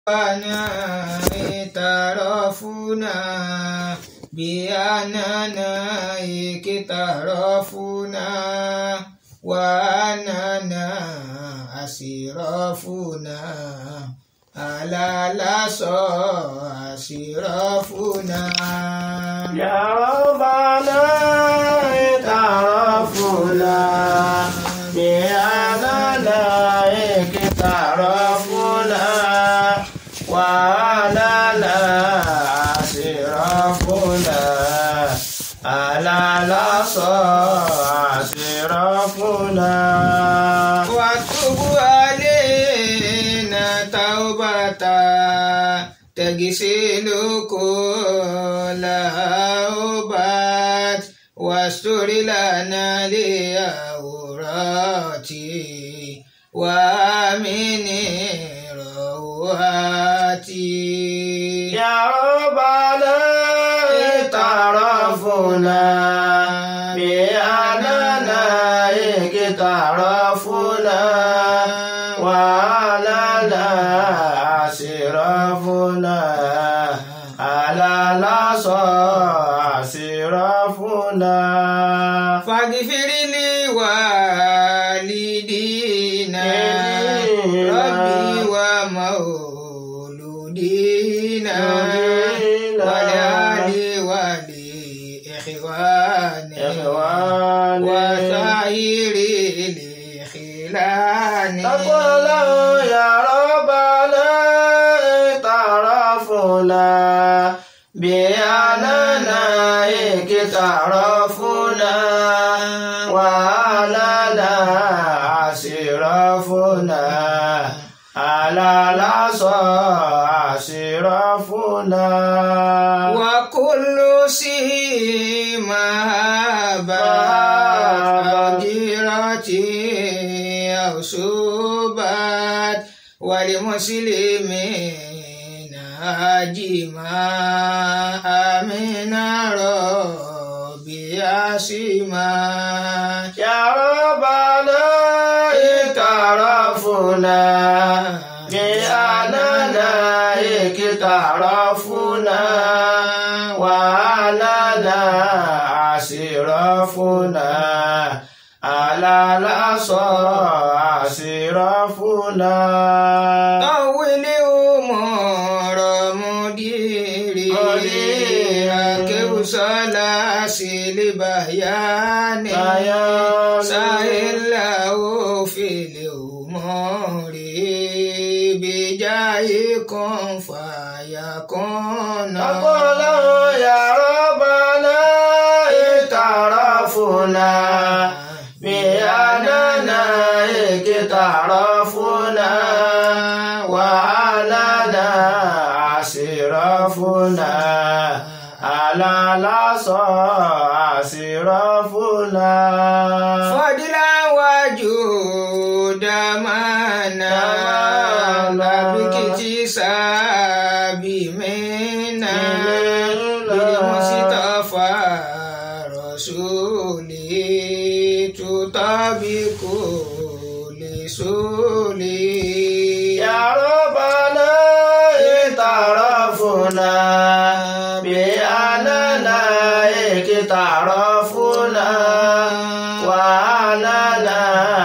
أنا اعترفنا بأننا اقترفنا وأننا أسرفنا على لصى أسرفنا يا ربنا اعترفنا بأننا اقترفنا وأننا أسرفنا على لصى أسرفنا وتب علينا توبة تغسل كل أوبات واستر لنا لأوراتي ومن رواتي يا ربنا اعترفنا بأننا اقترفنا وأننا أسرفنا على لصى أسرفنا فاغفر لي والدينا ربي ومولودينا ولآل ولإخواني إخواني وسائر الخلان تقول يا ربنا اعترفنا بأننا اقترفنا وأننا أسرفنا على لصى أسرفنا وكل سيما بادرتي أو سبات ولمسلمين أجمع من ربي أسمع يا ربنا اعترفنا بأننا اقترفنا وأننا أسرفنا على لصى أسرفنا طول أمور مديري مديري. أكو سلاسل بيان بيان. سهل له في الأمور بجاهكم فيكون أقول يا ربنا اعترفنا بأننا اقترفنا وأننا أسرفنا على لصى أسرفنا فضلا وجود منا باكتساب منا بالمصطفى رسولي تطابق لسولي يا ربنا اعترفنا بأننا اقترفنا وأننا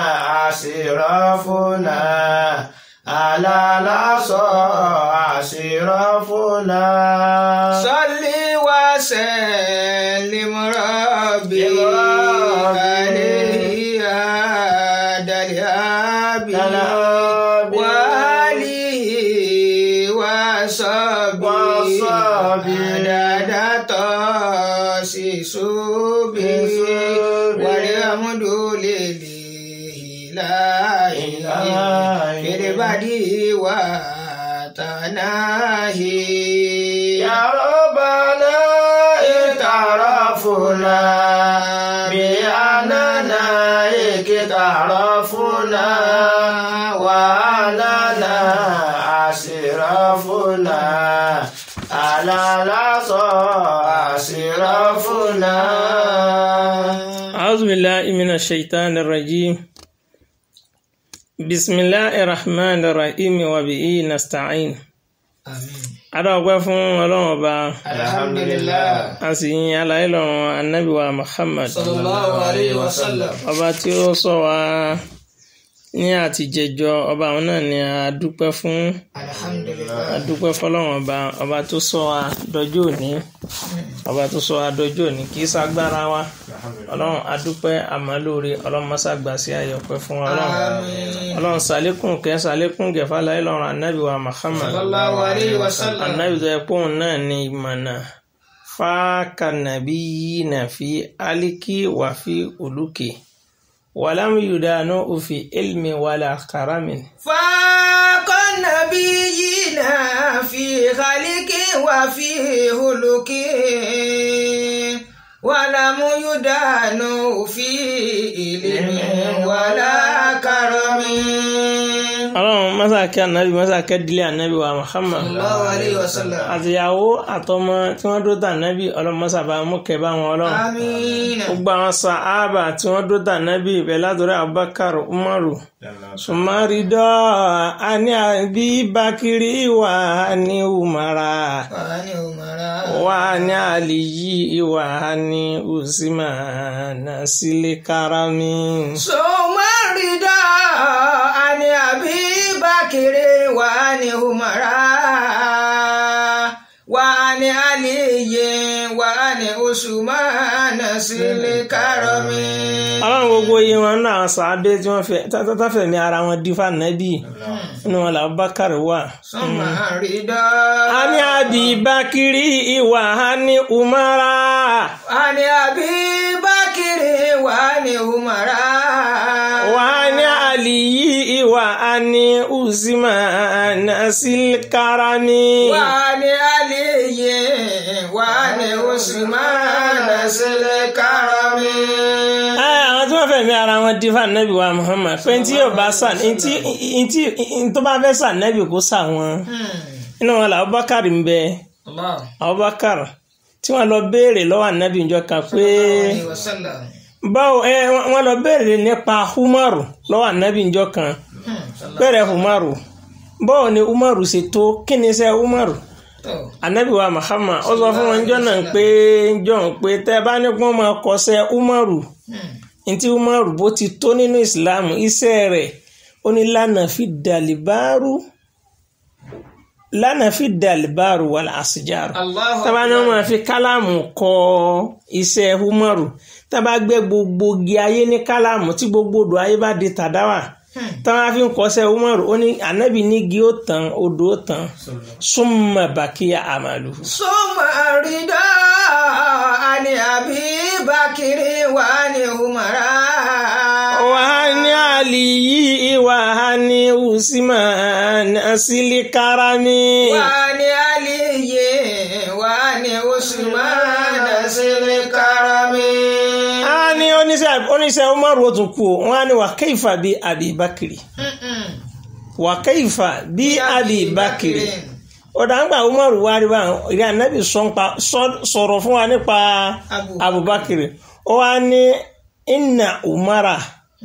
أسرفنا على لصى أسرفنا صل وسلم ربي عليه هذا الهابي وآله وصحبه وصحبه عدد تاسيسه والحمد لله في البدء وتناهي يا ربنا اعترفنا بأننا اقترفنا وأننا أسرفنا على لصى أسرفنا أعوذ بالله من الشيطان الرجيم بسم الله الرحمن الرحيم وبه نستعين Àmín. adáwọ̀pẹ́ fún ọlọ́run ọba Alhamdulillah. a sì yin aláyé lọ́run anabi wa muhammad Sallallahu alayhi wa sallam. ọba tí ó sọ wa ní àtijẹjọ ọba àwọn náà ni a dúpẹ́ fún a Alhamdulillah. dúpẹ́ fọlọ́run ọba ọba tó sọ wa dọjọ́ òní ọba tó sọ wa dọjọ́ òní kì í ṣagbára wa ọlọ́run a dúpẹ́ àmàlóore ọlọ́run mọ́sàgbà sí ayọ̀pẹ́ fún wa ọlọ́run Àmín. ọlọ́run sàlékún kẹ́ sàlékún gẹ̀fà láyé lọ́run anabi wa muhammad Sallallahu alayhi wa sallam. anabi tó yẹ kóun náà ní ìmọ̀nà fáàkà nàbí yìí nà fi aliki wà fi olùkè wàlámù yudanu òfin ilmi wàlà karamin. فاق النبيين في خلق وفي هلك ولم يدان في علم ولا كرم ọlọ́run mọ́sàkẹ́ anabi mọ́sàkẹ́ dílé anabi wa muhammad صلى الله عليه وسلم àtìyàwó àtọmọ tí wọ́n dó tà anabi ọlọ́run mọ́sàbà mọ́kẹ́ bá wọn ọlọ́run. آمين gbogbo àwọn sàábà tí wọ́n dó tà anabi bẹ́ẹ̀ látọ̀rọ̀ abubakar umaru sumari dọ́ ani àbí bakiri wà ní umara. وعن عمر وعن علي وعن عثمان سلكرم ثم الرضا عن أبي بكر وعن عمر وعن علي وعن عثمان ذي الكرم ọlọ́run gbogbo yìí wọn náà àwọn sàábé tí wọ́n fẹ́ tátàfẹ̀mí ara wọn dífà nẹ́bì inú wọn làwọn bákàrẹ̀ wà. ثم الرضا a ní àbí bákìrì ìwà a ní umara عن أبي بكر وعن عمر wà á ní àlìyí ìwà a ní usman silkarami. وعن علي وعن عثمان ذي الكرم Ẹ, àwọn tí wọ́n fẹ̀mí ara wọn dífà nẹ́bì wa Muhammad fẹ́ tí yóò bá sàn ntí ntí tó bá fẹ́ sàn nẹ́bì kó sà wọn inú wọn là Abubakar ń bẹ الله Abubakar tí wọ́n lọ béèrè lọ́wọ́ ànábì ìjọ kan pé عليه وسلم báwo ẹ wọ́n lọ béèrè nípa Umaru lọ́wọ́ ànábì ìjọ kan bẹ̀rẹ̀ Umaru báwo ni Umaru ṣe tó kí ni iṣẹ́ Umaru ànábì wa Muhammad ó sọ fún wọn jọ náà pé jọ pé tẹ́ bá ní kí wọ́n máa kọsẹ̀ Umaru ntí umaru bó ti tó nínú islam iṣẹ́ rẹ̀ ó ní lánàá fi dàlíbáàrú lánàá fi dàlíbáàrú wàlá àṣìjáàrú الله tábà ní wọn máa fi kálámù kọ iṣẹ́ umaru tábà gbé gbogbo igi ayé ní kálámù tí gbogbo odò ayé bá di tàdáwà tábà fi ń kọsẹ̀ umaru ó ní ànábì ní igi ó tán odò ó tán súnmọ́ bàkíyà àmàlù. ثم الرضا عن أبي بكر وعن عمر wàhání àlìyí wàhání usman asilikarami. وعن علي وعن عثمان ذي الكرم a ní oníṣẹ́ oníṣẹ́ umaru ó tún kú o wọ́n á ní wà kẹ́yìfà bí abibakiri wà kẹ́yìfà bí abibakiri ọ̀dà ńgbà umaru wá rí báyìí ìrìn ànábì sọ́npa sọ̀rọ̀ fún wa nípa abubakiri ó wá ní inna umara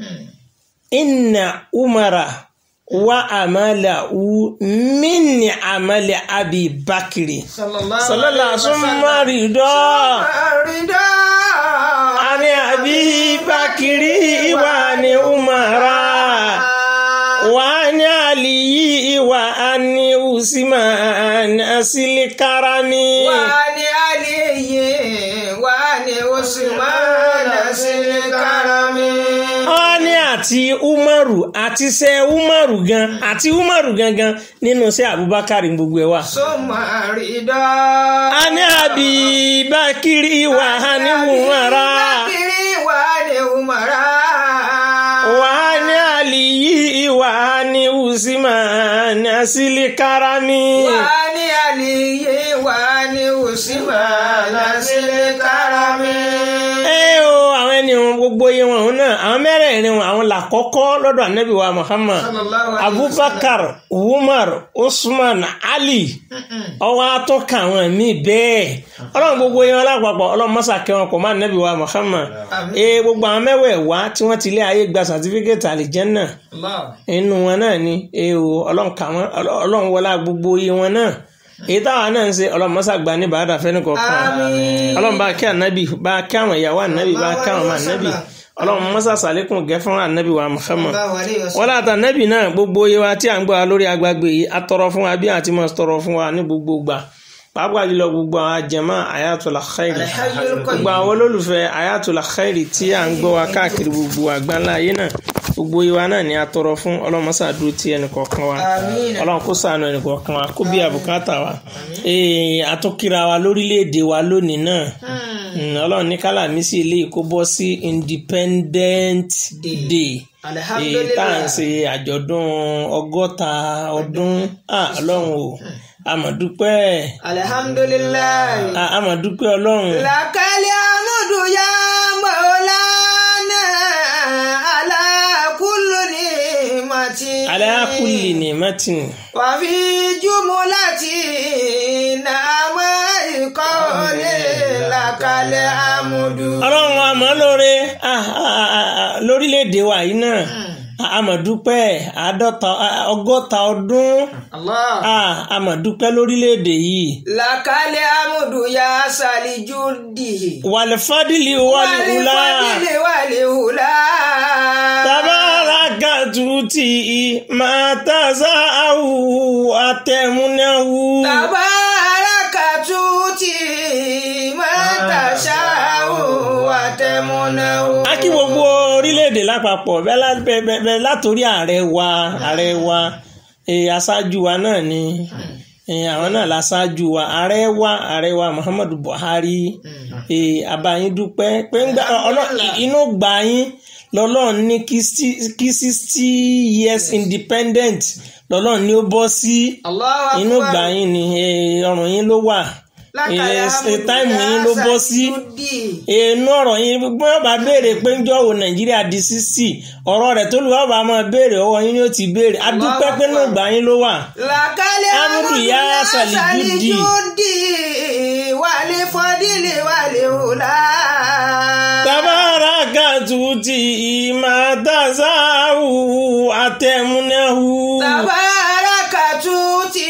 inna umara wa amala u minni amali abibakiri صلى الله sọlọ́lá عليه وسلم súnmọ́rì dọ́ọ̀. الرضا ani abi bakiri iwa ni umara wa ni aliyi iwa ani usman asili karami وعن علي وعن عثمان ذي الكرم wọ́n ní àti umaru àti ṣe umaru gan àti umaru gangan nínú ṣe abubakar gbogbo ẹ̀ wà. ثم الرضا ani abi bakiri iwa ani umara بكر وعن عمر wa ni aliyi iwa ni usman asili karami. وعن علي وعن عثمان ذي الكرم ẹ o àwọn ẹni wọn gbogbo iye wọn òun náà àwọn mẹ́rẹ̀ẹ̀rin wọn àwọn làkọ́kọ́ lọ́dọ̀ anabi wa muhammad sallallahu alayhi wa abubakar umar usman ali ọwọ́ atọ́ka àwọn míì bẹ́ẹ̀ ọlọ́run gbogbo iye wọn lápapọ̀ ọlọ́run mọ́sá kẹwọn kò má anabi wa muhammad Àmín. ẹ gbogbo àwọn mẹ́wẹ̀ẹ̀wá tí wọ́n ti lé ayé gba sàtífíkẹ́tì àlìjẹ́nnà Allah. inú wọn náà ni ẹ o ọlọ́run kà wọ́n ọlọ́run wọlá gbogbo iye wọn náà èyí táwa náà ń ṣe ọlọ́run mọ́sá gba ní bàdà fẹ́ni kọ̀ọ̀kan Àmín. ọlọ́run bá kí ànábì bá kí àwọn ìyàwó ànábì bá kí àwọn ọmọ ànábì ọlọ́run mọ́sá sàlékún gẹ́ fún ànábì wa Muhammad Sallallahu alaihi wasallam. wọ́n láta ànábì náà gbogbo iye wa tí à ń gbọ́ wa lórí agbágbé yìí atọrọ fún wa bí àti mọ̀ tọrọ fún wa ní gbogbo gbà pàápàá jùlọ gbogbo àwọn àjẹmọ́ Ayatul Khairi Al-Hayyul Qayyum. gbogbo àwọn olólùfẹ́ Ayatul Khairi tí à ń gbọ́ wa káàkiri gbogbo àgbáńlá ayé náà gbogbo iye wa náà ni atọrọ fún ọlọ́mọsá dúró ti ẹnì kọ̀ọ̀kan wa Àmín. ọlọ́run kó ṣàánú ẹnì kọ̀ọ̀kan wa kó bí àbùkátà wa Ee, àtúnkìra wa lórílẹ̀‐èdè wa lónìí náà Mm, ọlọ́run ní kálámísì eléyìí kó bọ́ sí Independent Day Ee, tá à ń ṣe àjọ̀dún ọgọ́ta ọdún Ah, ọlọ́run o àmọ̀dúpẹ́ Alhamdulillahi. Ah, àmọ̀dúpẹ́ ọlọ́run Lakali amudu ya maulana ala kulli ni'mati. ala kulli ni'matin Wa fi jumulati nama ikole lakali amudu. ọlọ́run àmọ́ lóore Ah, ah, ah, ah, lórílẹ̀‐èdè wa yìí náà àmọ̀dúpẹ́ àádọ́ta ah, ọgọ́ta ọdún Allah. Ah, àmọ̀dúpẹ́ lórílẹ̀‐èdè yìí Lakali amudu ya salijudi. wàlẹ́fàdìlì wàlúùlà Walifadili walihula. tabarakatu ti máa tàṣà àwù àtẹ̀múnáwù. Tabarakatu ti mọ́tàṣáwò àtẹ̀múnáwó. a kí gbogbo orílẹ̀-èdè lápapọ̀ bẹ́ẹ̀ lá- bẹ́ẹ̀- bẹ́ẹ̀- bẹ́ẹ̀ látòrí ààrẹ wa ààrẹ wa eh, aṣáájú wa náà ni eh, àwọn náà láṣáájú wa ààrẹ wa ààrẹ wa Muhammadu Buhari eh, abayín dúpẹ́ pé ń gbà ọlọ́ inú gbà yín lọ́lọ́run ní kí sí- kí sixty years independent lọ́lọ́run ní ó bọ́ sí Allahu inú Akbar. gbà yín ni eh, ọrùn yín ló wà Lákàlẹ̀ eh, Hamdu táìmù yín ló bọ́ sí Yasajudi. inú ọ̀rọ̀ yín bí wọ́n bá béèrè pé ńjọ́ wo nàìjíríà di sísì ọ̀rọ̀ rẹ̀ tó lù wọ́n bá máa béèrè ọwọ́ yín ni ó ti béèrè adúpẹ́ pé náà gbà yín ló wà. Làkàlẹ̀ Hamdu Hamdu ya Salijudi. Wàlé fọdílé wàlé hùlá. tabarakatu ti máa tasawu àtẹ̀múnáhu. Tabarakatu ti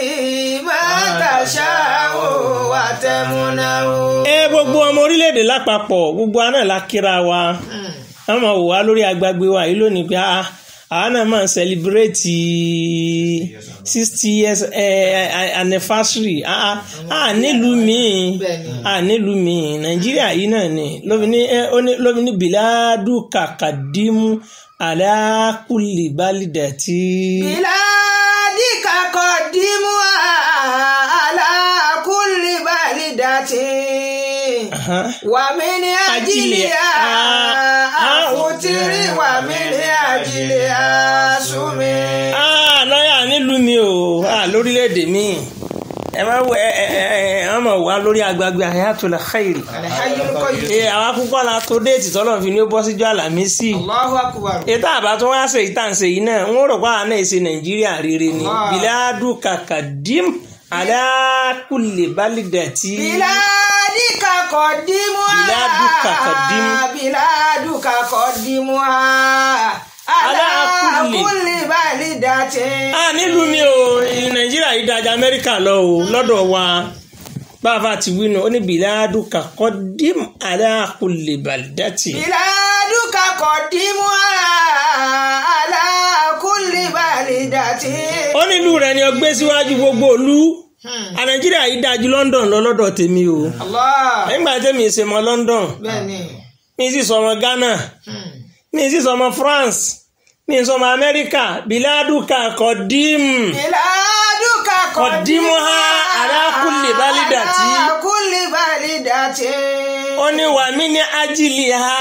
mọ́tàṣáwò àtẹ̀múnáwó. ẹ gbogbo ọmọ orílẹ̀-èdè lápapọ̀ gbogbo àná la kíra wa wọ́n máa wò wá lórí agbágbé wa yìí lónìí pé ah, àwa náà máa ń sẹlibireti sixty years eh, eh, anniversary ah, ah, ah, nílùú míì Bẹ́ẹ̀ni. ah, nílùú míì nàìjíríà yìí náà ni lóbi ní eh, ó ní- lóbi ní bìládù kàkàdímù alákùlì bálídàtì. Biladi kakodimu ala kulli balidati Aha. wa min ajiliha Ah, afutiri wa min ajiliha sumi. Ah, lọ́yà nílùú mi o ah, lórílẹ̀‐èdè mi ẹ máa wọ ẹ ẹ ẹ ẹ ẹ máa wà lórí agbágbé Hayatul Khairi Alhayyul qayyum. ẹ àwọn akókò la tó déètì tọ́lọ̀ fi ní ó bọ́ síjọ́ àlàmísì Allahu akbar. ètò àbátún wá ṣe ìtànṣe yìí náà ń rò pé àwọn náà ṣe Nàìjíríà rere ni Allah. biladu kakadim ala kulli balidati Biladi kakodimu Biladu kakodimu. Biladu kakodimu ala Ala kulli. kulli balidati. ah nílùú mi o Nàìjíríà yìí dájà Amẹ́ríkà lọ o lọ́dọ̀ wa bàbá ti wí nù ó ní biladu kakadim ala kulli balidati. Biladuka kọ̀dímú ala kulli balidati. ó nílùú rẹ̀ ni ó gbé síwájú gbogbo ìlú a nàìjíríà yìí dájú London lọ lọ́dọ̀ tèmi o Allah. nígbà tèmi ṣe mọ London Bẹ́ẹ̀ni. mi sì sọmọ Ghana mi sì sọmọ France mi sọmọ Amẹ́ríkà biladuka kọdím Biladuka kọ̀dímú Kọ̀dímú ala kulli balidati. ala kulli balidati. ó ní wà mí ní ajílì ha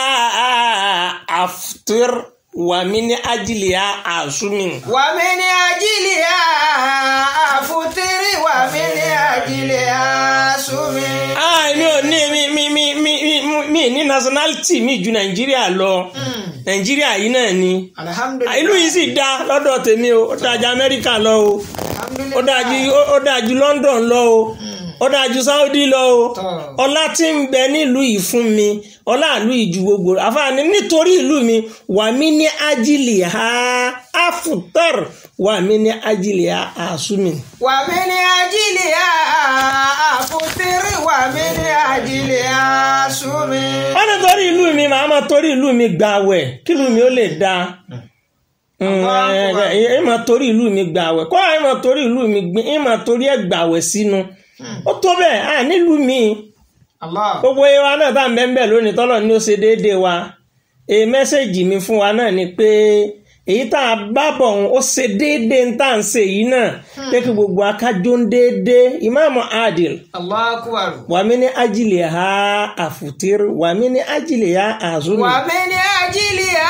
aftir wà mí ní ajílì ha àsúmìn. Wa min ajiliha afutiri wa min ajiliha sumi. ah mi ò ní mi mi mi mi mi mi ní nationality mi ju nàìjíríà lọ nàìjíríà yìí náà ni Alhamdulillah. ìlú yìí sì dá lọ́dọ̀ tèmi o ó dájú amẹ́ríkà lọ o ó dájú ó dájú london lọ o ó dájú saudi lọ o Tọ́. ọlá tí ń bẹ nílùú yìí fún mi ọlá ìlú yìí ju gbogbo àfààní nítorí ìlú mi wà mí ní ajílì ha afutar wà mí ní ajílì ha asumi. Wa min ajiliha wọ́n ní torí ìlú mi màá máa torí ìlú mi gbààwẹ̀ kí ìlú mi ó lè dáa ẹ máa torí ìlú mi gbààwẹ̀ kó ẹ máa torí ìlú mi gbin ẹ máa torí ẹ gbààwẹ̀ sínú ó tó bẹ́ẹ̀ à nílùú mi Allah. gbogbo wa náà tá à ń bẹ́ẹ̀ bẹ́ẹ̀ lónìí tọ́lọ̀ ní ó ṣe déédéé wa èyí mẹ́sẹ̀gì mi fún wa náà ni pé èyí tá a bá bọ̀ ọ̀hún ó ṣe déédéé ń tà ń ṣe yìí náà pé kí gbogbo akájọ ń déédéé ìmáàmù adil Allah akbar. wàmí ní ajílẹ̀ ha àfùtír wàmí ní ajílẹ̀ ha àzúmi. Wa min ajiliha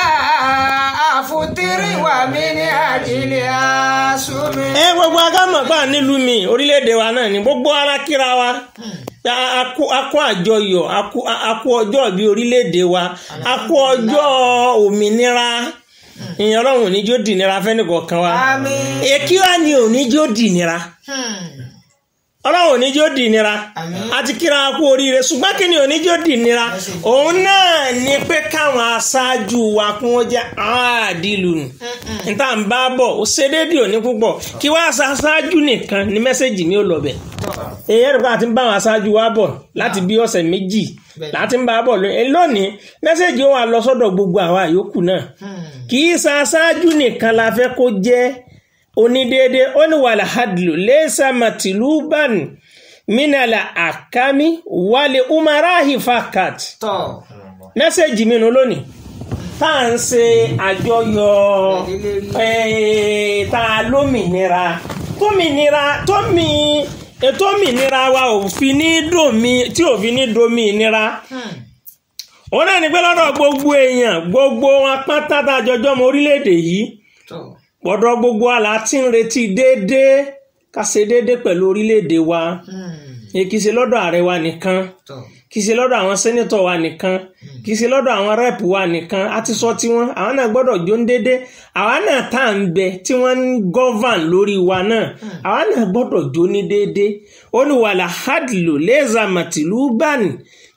afutiri wa min ajiliha sumi. ẹ gbogbo agámọ̀ pa nílùú mi orílẹ̀-èdè wa náà ni gbogbo ara kíra wa a kú a kú àjọyọ̀ a kú a kú ọjọ́ bí orílẹ̀-èdè wa a kú ọjọ́ òmìnira ìyẹn ọlọ́run oníjó dìnira fẹ́nìkọ̀ọ̀kan wa Àmín. èkí wa ni oníjó dìnira Hmm. ọlọ́run oníjó dìnira Àmín. a ti kíra wa kú oríire ṣùgbọ́n kí ni oníjó dìnira òun náà ni pé káwọn aṣáájú wa kún ó jẹ́ àádìlù nù níta ń bá bọ̀ ó ṣe déédéé òní púpọ̀ kí wá aṣáájú nìkan ni mẹ́sẹ̀gì mi ò lọ bẹ̀ èyí ẹ̀rọ pé àti ń bá àwọn aṣáájú wa bọ̀ láti bí ọ̀sẹ̀ méjì láti ń bá a bọ̀ lónìí lónìí mẹ́sẹ̀gì ó wà lọ sọ́dọ̀ gbogbo àwa yòókù náà kì í ṣe aṣáájú nìkan la fẹ́ kó jẹ́ onídéédé ó ní wàhálà hadlu lẹ́sà màtìlúbàn mínàlà àkámi wàlẹ̀ umarahi fakat Tọ́. mẹ́sẹ̀gì mi nù lónìí tá à ń ṣe àjọyọ̀ eh, tá a lómìnira tómìnira tómi ètò òmìnira wa ò fi ní dòmí tí ò fi ní domi ìnira òun náà ní pé lọ́dọ̀ gbogbo èèyàn gbogbo wọn pátá tá a jọjọ́ mọ orílẹ̀-èdè yìí Tọ́. gbọ́dọ̀ gbogbo àlá tí ń retí déédéé ká ṣe déédéé pẹ̀lú orílẹ̀-èdè wa Hmm. èyí kì í ṣe lọ́dọ̀ ààrẹ wa nìkan Tọ́. kì í ṣe lọ́dọ̀ àwọn sẹ́nitọ̀ wa nìkan kì í ṣe lọ́dọ̀ àwọn rẹ́ẹ̀pù wa nìkan a ti sọ tiwọn àwọn náà gbọ́dọ̀ jó ń déédéé àwa náà tá à ń bẹ tí wọ́n ń gọ́van lórí wa náà àwa náà gbọ́dọ̀ jó ní déédéé ó ní wàhálà hadlo lẹ́zà màtìlú bani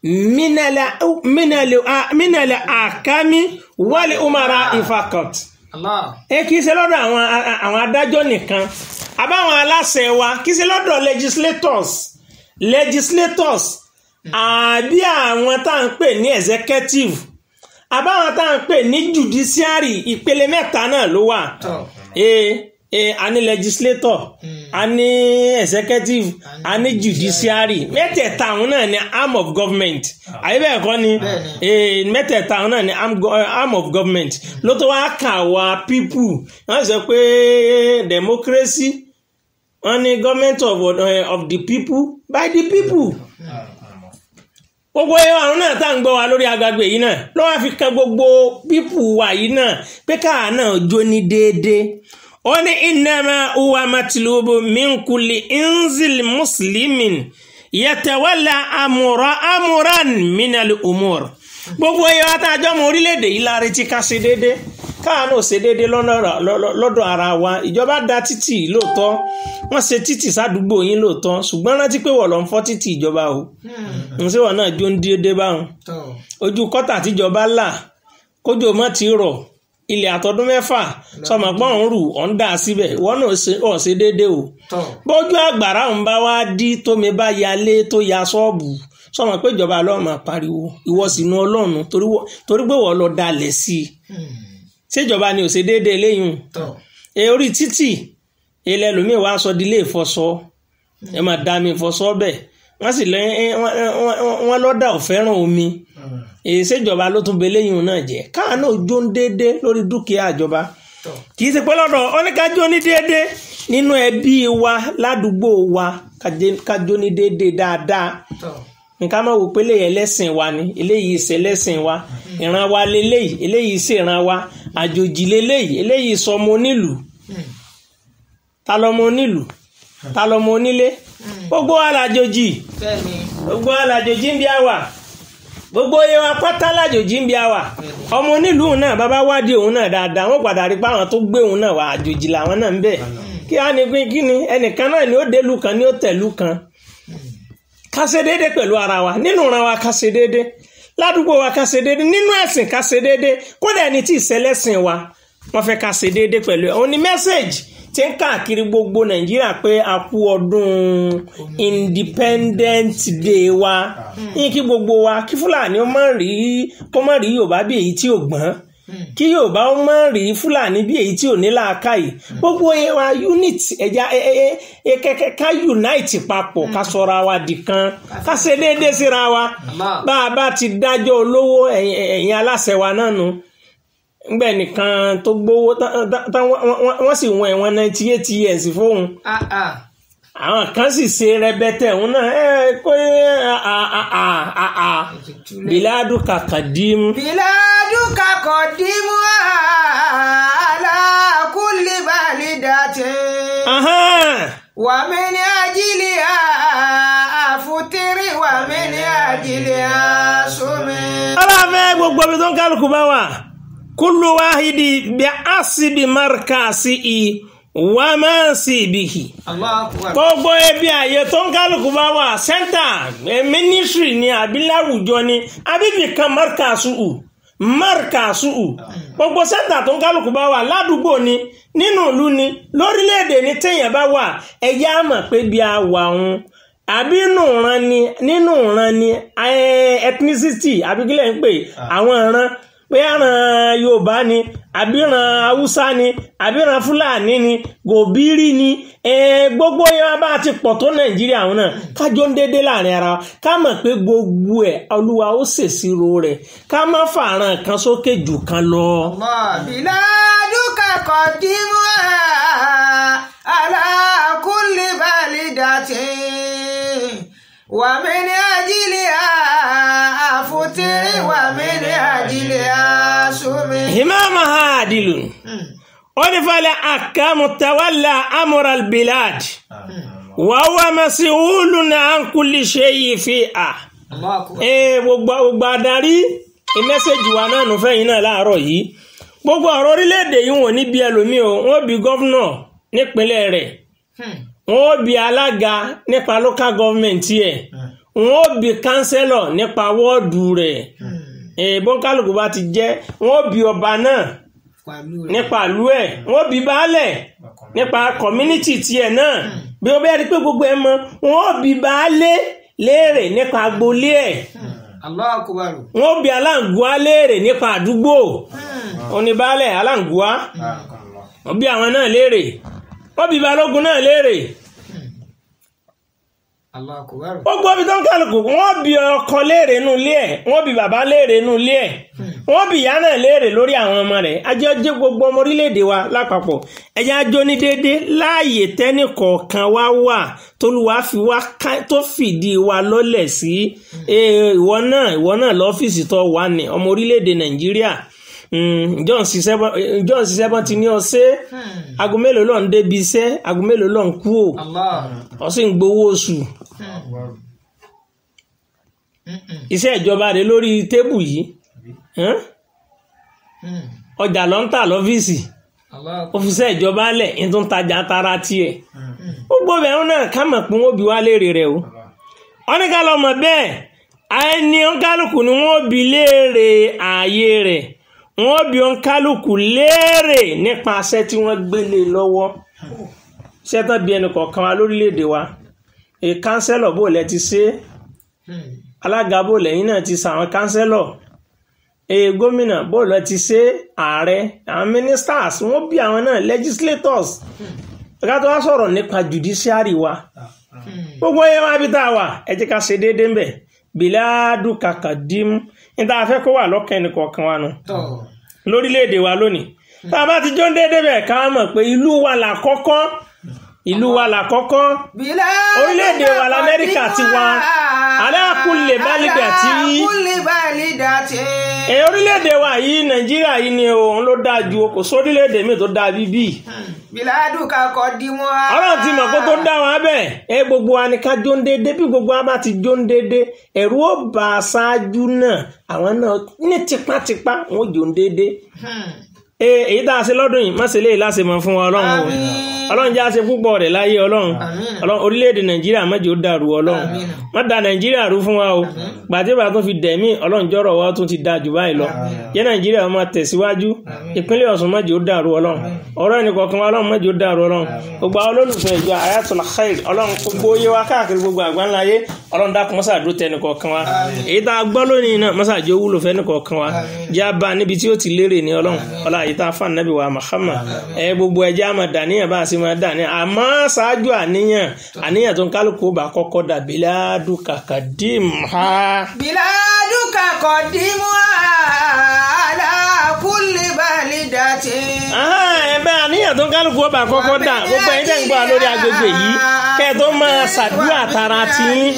mínàlẹ̀ àkámi wálé umara ifakot Allah. ẹ kì í ṣe lọ́dọ̀ àwọn àwọn adájọ́ nìkan àbáwọn aláṣẹ wa kì í ṣe lọ́dọ̀ legislators legislators àbí àwọn tá à ń pè ní executive àbáwọn tá à ń pè ní judiciary ìpele mẹ́ta náà ló wà Tọ́. ee ee a ní legislator a ní executive a ní judiciary mẹ́tẹ̀ẹ̀ta àwọn náà ní arm of government àyè bẹ́ẹ̀ kọ́ ni Bẹ́ẹ̀ni. ee mẹ́tẹ̀ẹ̀ta àwọn náà ní arm, go- eh, arm of government ló tó wá kà wá people wọ́n sọ pé democracy wọ́n ní government of, uh, of the people by the people gbogbo àwọn náà tá à ń gbọ́ wa lórí agbègbè yìí náà ló wá fi kan gbogbo pípù wa yìí náà pé káà náà jó ní déédéé ó ní innama huwa matlubu min kulli inzil muslimin yatawalla amura amuran minal umur gbogbo ẹyọ àtàjọ ọmọ orílẹ̀-èdè yìí la retí ká ṣe déédéé káà náà ṣe déédéé lọ́nà- lọ́- lọ́dọ̀ ara wa ìjọba dá títì lóòótọ́ wọ́n ṣe títì sádùúgbò yín lóòótọ́ ṣùgbọ́n rántí pé wọ́n lọ ń fọ́ títì ìjọba o n ṣé wọn náà jó ń déédéé báwọn Tọ́. ojú kọ́tà tíjọba là kójò mọ́ ti rọ̀ ilẹ̀ àtọdún mẹ́fà sọmọ pọ́n ń rù ọ̀ ń dà síbẹ̀ ìwọ náà ṣe- ọ̀ ṣe déédéé o Tọ́. bójú àgbàrá ń bá wá dí tómi bá yalé tó ya ṣọ́ọ̀bù sọmọ pé ìjọba lọ́ọ́ máa pariwo ìwọ sínú ọlọ́run torí wọ- torí pé wọ́n lọ dalẹ̀ sí i Hmm. ṣèjọba ni ò ṣe déédéé léyìn Tọ́. e orí títì ilẹ̀ lómi wàá sọ di ilé ìfọṣọ ẹ máa da mi ìfọṣọ bẹ́ẹ̀ wọ́n sì lẹ́ wọ́n lọ́dà ò fẹ́ràn omi èyí ṣèjọba ló tún bẹ lẹ́yìn náà jẹ́ káà náà jó ń déédéé lórí dúkìá ìjọba Tọ́. kì í ṣe pé lọ́dọ̀ oníkájó ní déédéé nínú ẹbí wa ládùúgbò wa kájé- kájó ní déédéé dáadáa Tọ́. nǹkan máa wò pé eléyìí ẹlẹ́sìn wa ni eléyìí ṣe ẹlẹ́sìn wa ìran wa leléyìí eléyìí ṣe ìran wa àjòjì leléyìí eléyìí sọmọ onílùú Hmm. ta lọmọ onílùú ta lọmọ onílé gbogbo wa làjòjì Bẹ́ẹ̀ni. gbogbo wa làjòjì ń bí àwà gbogbo iye wa pátá làjòjì ń bí àwà ọmọ onílùú náà bàbá wádìí òun náà dáadáa wọn padà rí pé àwọn tó gbé òun náà wà àjòjì làwọn náà ń bẹ kí á ní pé kí ni ẹnìkan náà ni ó délùú kan ni ó tẹ̀lú kan ká ṣe déédéé pẹ̀lú ara wa nínú ìran wa ká ṣe déédéé ládùúgbò wa ká ṣe déédéé nínú ẹ̀sìn ká ṣe déédéé kódà ẹni tí ìṣẹlẹ́sìn wa wọ́n fẹ́ ká ṣe déédéé pẹ̀lú ẹ̀ òun ni mẹ́sẹ̀gì tí ń káàkiri gbogbo nàìjíríà pé a kú ọdún independent day wa ní kí gbogbo wa kí fúlàní ó má rí kó má rí yorùbá bí èyí tí ò gbọ́n kí yorùbá ó má rí fúlàní bí èyí tí ò ní làákàyè gbogbo yẹn wa unit ẹja kẹkẹ ká unite papọ̀ ká sọra wa di kan ká ṣe déédéé síra wa Allah. bá a bá ti dájọ́ olówó ẹ̀yin ẹ̀yin aláṣẹ wa náà nu ngbẹ nìkan tó gbowó tán- tán- tán wọ́n- wọ́n wọ́n sì wọ́n ẹ̀wọ̀n ninety eight years fóun Ah, ah. àwọn kan sì ṣe rẹbẹtẹ òun náà ẹ kó ẹ à à à à à biladu kàkàdìm بلادك قدمها على كل بلدة ومن أجلها أفطر ومن أجلها صم aláfẹ́ gbogbo ibi tó ń kálukú bá wà kúlù wáhídì bí a sì bí marka sí i wà má sí ibìhì. الله أكبر gbogbo ebi àyè tó ń kálukú bá wà sẹ́ńtà mínísírì ni àbí láwùjọ ni àbíbì kan márkàsùù márkàsùù gbogbo sẹ́ńtà tó ń kálukú bá wà ládùúgbò ni nínú ìlú ni lórílẹ̀‐èdè ni téèyàn bá wà ẹ̀yà á mọ̀ pé bí a wà ń àbí nínú ìran ni nínú ìran ni eh, ethnicity àbí kílẹ̀ ń pè àwọn ìran pé àràn yorùbá ni àbíran haúsá ni àbíran fúlàní ni gòbírí ni eh, gbogbo yẹn bá ti pọ̀ tó nàìjíríà àwọn náà kájọ ń dédé láàrin ara wa ká mọ̀ pé gbogbo ẹ̀ olúwa ó ṣèṣirò rẹ̀ ká má fàràn kan sókè jù kan lọ. الله بلادك قدمها على كل بلدة ومن أجلها أفطر ومن أجلها صم himamaha adilun wọ́n ní falẹ̀ akamu tawalla amural bilad wa huwa mas'ulun an kulli shay'in fiha. الله أكبر ee gbogbo gbogbo adarí mẹ́sẹ̀gì wa náà nù fẹ́yìn náà láàárọ̀ yìí gbogbo ọ̀rọ̀ orílẹ̀-èdè yìí wọ́n ní bí ẹlòmíì o wọ́n bí gọ́vnọ̀ nípínlẹ̀ rẹ̀ wọ́n bí alága nípa local government yẹ wọ́n bí kánsẹ́lọ̀ nípa wọ́ọ̀dù rẹ̀ ee bọ́ńkálùkù bá ti jẹ́ wọ́n bí ọba náà nípa ìlú ẹ̀ wọ́n bí baálẹ̀ nípa community tiẹ̀ náà bí wọ́n bẹ́ẹ̀ rí pé gbogbo ẹ̀ mọ́ wọ́n bí baálé léèrè nípa agboolé ẹ̀ الله أكبر wọ́n bí aláǹgùá léèrè nípa àdúgbò oníbàálẹ̀ aláǹgùá wọ́n bí àwọn náà léèrè wọ́n bí balógun náà léèrè الله أكبر gbogbo ibi tó ń kálukú wọ́n bí ọkọ léèrè nínú ilé ẹ̀ wọ́n bí bàbá léèrè nínú ilé ẹ̀ wọ́n bí ìyá náà léèrè lórí àwọn ọmọ rẹ̀ ajẹ́ jẹ́ gbogbo ọmọ orílẹ̀-èdè wa lápapọ̀ ẹ̀yà ajó ní déédé láàyè tẹ́nì kọ̀ọ̀kan wá wà tólúwa fi wá ká- tó fìdí wa lọ́lẹ̀ sí Eh, ìwọ náà ìwọ náà lọ́fíìsì tó wà ní ọmọ orílẹ̀-èdè nàìjíríà Mm, John ṣiṣẹ́ bọ́n John ṣiṣẹ́ bọ́n ti ní ọ ṣe aago mélòó lọ́n débi iṣẹ́ aago mélòó lọ́n kú ò الله ọ sì ń gbowó oṣù iṣẹ́ ìjọba rẹ̀ lórí tébù yìí hàn? ọjà ló ń tà lọ́fíìsì الله òfìsẹ́ ìjọba lẹ̀ ń tún tajà tara tiẹ̀ gbogbo bẹ̀rù náà ká mọ̀ pé wọ́n bí wá léèrè rẹ̀ o wọ́n ní ká lọ mọ̀ bẹ́ẹ̀ ẹni ọ̀nkálùkù ni wọ́n bí léèrè ààyè rẹ̀ wọ́n bí ọ̀nkálùkù léèrè nípa aṣẹ́ tí wọ́n gbélé lọ́wọ́ ṣẹ́tàn bí ẹnì kọ̀ọ̀kan wa lórílẹ̀‐èdè wa èè kánsẹ́lọ̀ bò lẹ́ ti ṣe é alága bò lẹ́yìn náà ti sàwọn kánsẹ́lọ̀ èè gómìnà bò lẹ́ ti ṣe é ààrẹ àwọn ministers wọ́n bí àwọn náà legislators ẹ̀ka tó wá sọ̀rọ̀ nípa judiciary wa gbogbo yẹn wá bí tá a wà ẹ jẹ́ ká ṣe déédéé ń bẹ̀ bíláàdù kàkàdím níta afẹ́ kó wà lọ́kàn ẹnì kọ̀ọ̀kan wa nù tó lórílẹ̀‐èdè wa lónìí tá a bá ti jó ń déédéé bẹ̀ ká mọ̀ pé ìlú wa là kọ́kọ́ ìlú wa là kọ́kọ́ orílẹ̀-èdè wa lamẹ́ríkà ti wá aláàkúlè bálídà tí aláàkúlè bálídà tí. ẹ orílẹ̀-èdè wa yìí nàìjíríà yìí ni òun ló dáa ju kò sórílẹ̀-èdè míì tó dáa bíbí bíládù kakọ dimu a. ọlọ́run ti mọ̀ kó tó dá wa bẹ́ẹ̀ ẹ gbogbo wa ni ká jó ń déédé bí gbogbo wa bá ti jó ń déédé ẹ̀rù ó bá aṣáájú náà àwọn náà ní tipátipá wọn ò jó ń déédé ee èyí tá a ṣe lọ́dún yìí má ṣe léyìí láṣẹ mọ́ fún wa ọlọ́run o Àmín. ọlọ́run jẹ́ àṣẹ púpọ̀ rẹ̀ láyé ọlọ́run Àmín. ọlọ́run orílẹ̀-èdè nàìjíríà má jẹ́ ó dàrú ọlọ́run Àmín. má da nàìjíríà rú fún wa o gbàdébà tó fi dẹ̀mí ọlọ́run jọ̀rọ̀ wa tún ti da jù báyìí lọ jẹ́ nàìjíríà ó máa tẹ̀síwájú ìpínlẹ̀ ọ̀ṣun má jẹ́ ó dàrú ọlọ́run ọ̀rọ̀ ẹnì kọ̀ọ̀kan wa ọlọ́run má jẹ́ ó dàrú ọlọ́run gbogbo àwọn olólùfẹ́ ìjọ ayatul khair ọlọ́run gbogbo yé wa káàkiri gbogbo àgbáńlá yé ọlọ́run dákun mọ́sá àdúró tẹ ẹnì kọ̀ọ̀kan wa èyí tá a gbọ́ lónìí náà mọ́sá àjẹ́ wúlò fẹ́ ẹnì kọ̀ọ̀kan wa jẹ́ abá níbi tí ó ti lérè ní ọlọ́run ọlá àyíká fún anabi wa Muhammad ẹ gbogbo ẹjẹ́ àmọ́ dàníyàn bá a sì máa dàníyàn àmọ́ ṣáájú àníyàn àníyàn tó ń kálukú bá kọ́kọ́ dàbí ládùúkà kàdím ha. بلادك قدمها على كل بلدة ẹ̀bẹ̀ àníyàn tó ń kálukú ọba àkọ́kọ́ dà gbogbo ẹ̀yin tẹ́ ń gbọ́ lórí agbègbè yìí kẹ́ ẹ tó máa ṣàdúrà tara ti yín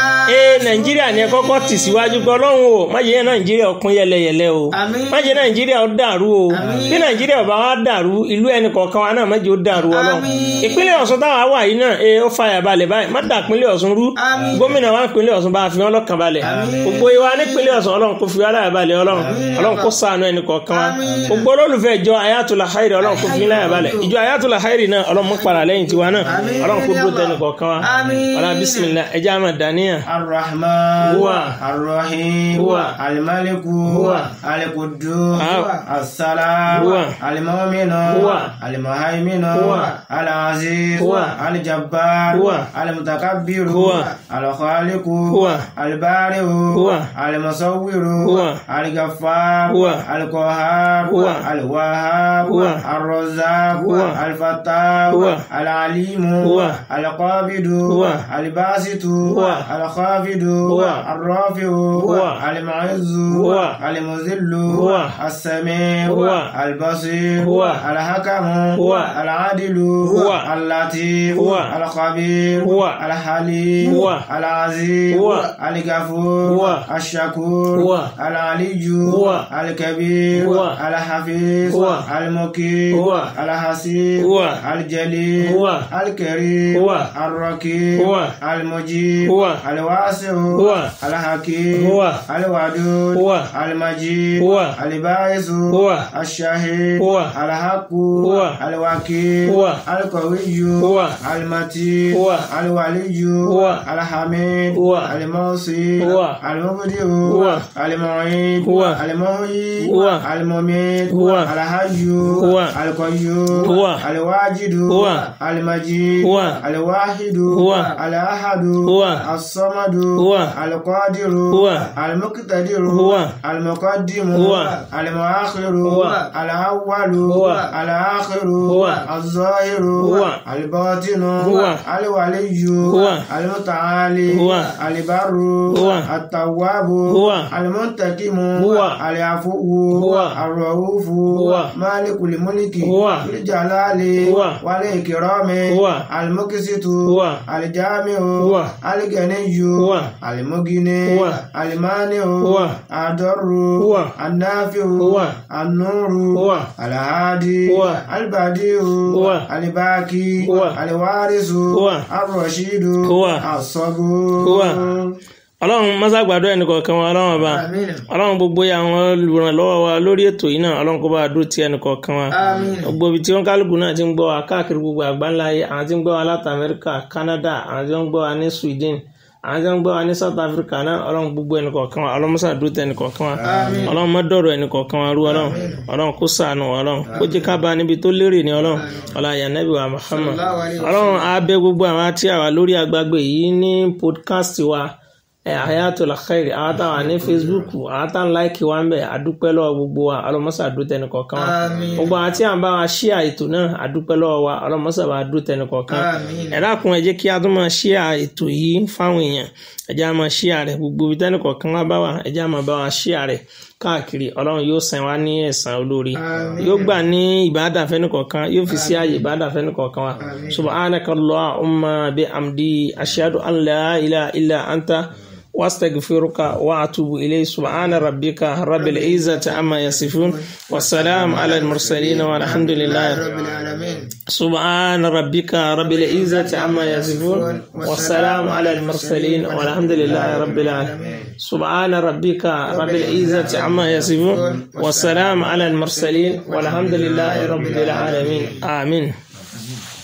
ee nàìjíríà ni ẹ kọ́kọ́ tì síwájú pé ọlọ́run o má jẹ́ nàìjíríà ó pín yẹlẹyẹlẹ o Àmín. má jẹ́ nàìjíríà ó dàrú o bí nàìjíríà ọba wa dàrú ìlú ẹnì kọ̀ọ̀kan wa náà má jẹ́ ó dàrú ọlọ́run Àmín. ìpínlẹ̀ ọ̀ṣun táwa wà yìí náà ee ó fàyà balẹ̀ báyìí má dà pínlẹ̀ ọ̀ṣun rú Àmín. gómìnà wa pínlẹ̀ ọ̀ṣun bá fi wọn lọ́kàn balẹ̀ gbogbo ìwà nípínlẹ̀ ọ̀ṣun ọlọ́run kò fi wá láyà balẹ̀ ọlọ́run ọlọ́run kò ṣàánú ẹnì kọ̀ọ̀kan wa Àmín. gbogbo olólùfẹ́ ìjọ ayatollah hairi ọlọ́run kò fi ní láyà balẹ̀ ìjọ ayatollah hairi náà ọlọ́run mú para lẹ́yìn tiwa náà Àmín. ọlọ́run kò dúró tẹnì kọ̀ọ̀kan wa Àmín. ọlá bisimilá ẹjẹ́ àmà dàníyàn الرحمن هو الرحيم هو الملك هو القدوس هو السلام هو المؤمن هو المهيمن هو العزيز هو الجبار هو المتكبر هو الخالق هو البارئ هو المصور هو الغفار هو القهار هو الوهاب هو الرزاق هو الفتاح هو العليم هو القابض هو الباسط هو الخافض هو الرافع هو المعز هو المذل هو السميع هو البصير هو الحكم هو العادل هو اللطيف هو الخبير هو الحليم هو العزيز هو الغفور هو الشكور هو العلي هو الكبير هو الحفيظ هو المقيم هو الحسيب هو الجليل هو الكريم هو الرقيب هو المجيب هو الواسع هو الحكيم هو الودود هو المجيد هو الباعث هو الشهيد هو الحق هو الوكيل هو القوي هو المتين هو الولي هو الحميد هو الموصي هو المبدئ هو المعيد هو المحيي هو المميت هو الحي هو القيوم هو الواجد هو المجيد هو الواحد هو الأحد هو الصمد هو القادر هو المقتدر هو المقدم هو المؤخر هو الأول هو الآخر هو الظاهر هو الباطن هو الولي هو المتعالي هو البر هو التواب هو المنتقم هو العفو هو الرؤوف هو مالك الملك هو الجلال هو والإكرام هو المقسط هو الجامع هو الغني هو المغني هو المانع هو الضر هو النافع هو النور هو الهادي هو البديع هو الباقي هو الوارث هو الرشيد هو الصبور هو ọlọ́run mọ́sá gbàdúrà ẹnì kọ̀ọ̀kan wa ọlọ́run ọba Àmín. ọlọ́run gbogbo àwọn olùrànlọ́wọ́ wa lórí ètò yìí náà ọlọ́run kó bá a dúró ti ẹnì kọ̀ọ̀kan wa Àmín. gbogbo ibi tí wọ́n kálukú náà ti ń gbọ́ wa káàkiri gbogbo àgbáńlá ayé àwọn tí ń gbọ́ wa láti Amẹ́ríkà Canada àwọn tí wọ́n ń gbọ́ wa ní Sweden àwọn tí wọ́n ń gbọ́ wa ní South Africa náà ọlọ́run gbogbo ẹnì kọ̀ọ̀kan wa ọlọ́run mọ́sá dúró ti ẹnì kọ̀ọ̀kan wa ọlọ́run má dọ̀rọ̀ ẹnì kọ̀ọ̀kan wa rú ọlọ́run ọlọ́run kó ṣàánú wa ọlọ́run kó jẹ́ ká bá níbi tó lérè ní ọlọ́run ọlá yanabi wa Muhammad Sallallahu alaihi wasallam. ọlọ́run á bẹ̀ gbogbo àwọn tí a wà lórí agbágbé yìí ní podcast wa ẹ Hayatul Khair àwọn táwọn ní Facebook àwọn táwọn láìkì wa ń bẹ àdúpẹ́ lọ́wọ́ gbogbo wa ọlọ́mọṣà àdúró tẹnì kọ̀ọ̀kan wa Àmín. gbogbo àwọn tí à ń bá wa ṣíà ètò náà àdúpẹ́ lọ́wọ́ wa ọlọ́mọṣà bá àdúró tẹnì kọ̀ọ̀kan Àmín. ẹ dákun ẹ jẹ́ kí a tún máa ṣíà ètò yìí fáwọn èèyàn ẹ jẹ́ a máa ṣíà rẹ̀ gbogbo ibi tẹnì kọ̀ọ̀kan wa bá wà ẹ jẹ́ a máa bá wa ṣíà rẹ̀ káàkiri ọlọ́run yóò san wá ní ẹ̀san olóore yóò gbà ní ìbádà fẹ́ni kọ̀ọ̀kan yóò fi sí ààyè ìbádà fẹ́ni kọ̀ọ̀kan wa subhanaka allahumma bi amdi ashhadu an la ilaha illa anta واستغفرك واتوب اليه سبحان ربك رب العزه عما يصفون والسلام على المرسلين والحمد لله رب العالمين سبحان ربك رب العزة عما يصفون والسلام على المرسلين والحمد لله رب العالمين سبحان ربك رب العزة عما يصفون والسلام على المرسلين والحمد لله رب العالمين آمين